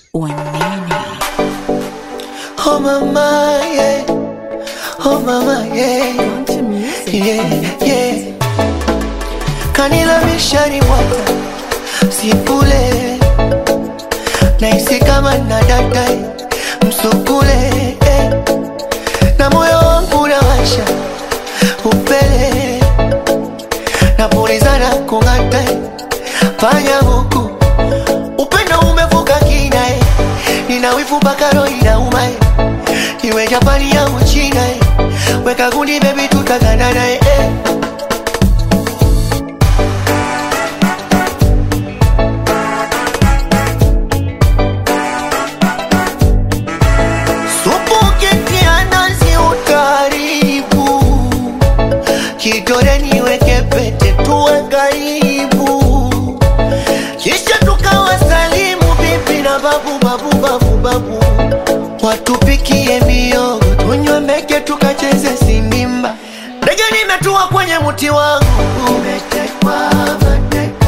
Wanene. Oh mama, yeah. Oh mama, yeah. Country music. Yeah, yeah. Kanila mishari mwata Sipule Naisi kama na data Msukule eh. Na moyo wangu nawasha Upele Napulizana kung'ata Panya huku Upendo umevuka kina eh. Nina wivu mpaka roho inauma eh. Iwe Japani au China eh. Weka gundi baby tutaganana eh. eh. Supu ukitia nazi utaribu, kidole niweke pete tuwe karibu, kisha tukawasalimu bibi na babu babu babu babu, watupikie miogo tunywe meke tukacheze sindimba. Ndege nimetua kwenye mti wangu umetekwa mateka.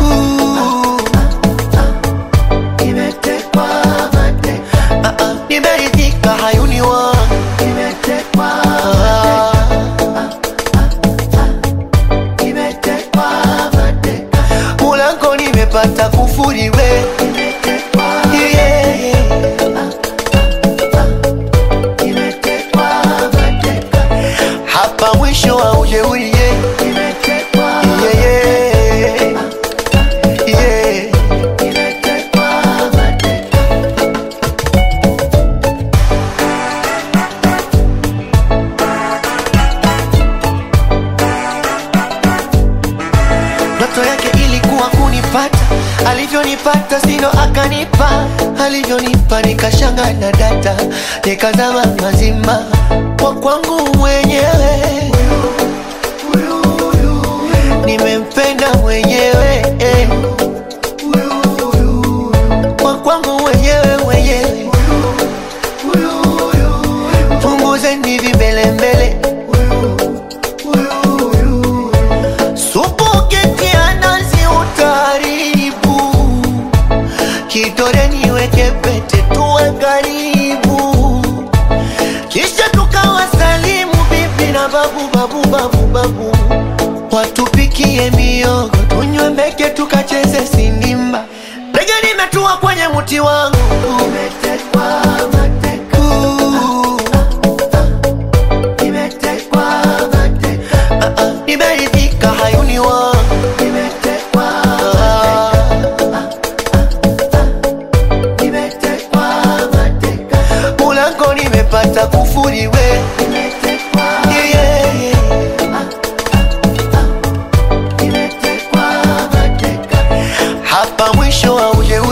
Nimetekwa mateka. Ah, ah, nimeridhika hayuni wangu nimetekwa nimetekwa mateka mulango nimepata kufuri we Yeah, yeah. Nimetekwa mateka. hapa mwisho wa ujeuri yeah. Yeah, yeah. Yeah. Ndoto yake ilikuwa kunipata, alivyonipata sino akanipa, alivyonipa nikashanga na data, nikazama mazima kwa kwangu mwenyewe, nimempenda mwenyewe eh. kwa kwangu mwenyewe mwenyewe, punguzeni vimbelembele Supu ukitia nazi utaribu, kidole niweke pete tuwe karibu, kisha tukawasalimu bibi na babu babu babu babu, watupikie miogo tunywe mbeke tukacheze sindimba. Ndege nimetua kwenye mti wangu umetekwa mateka. Nimetekwa mateka. Ah, ah, nimeridhika hayuni wangu nimetekwa nimetekwa mateka mulango nimepata kufuri we Yeah, yeah. hapa mwisho wa ujeuri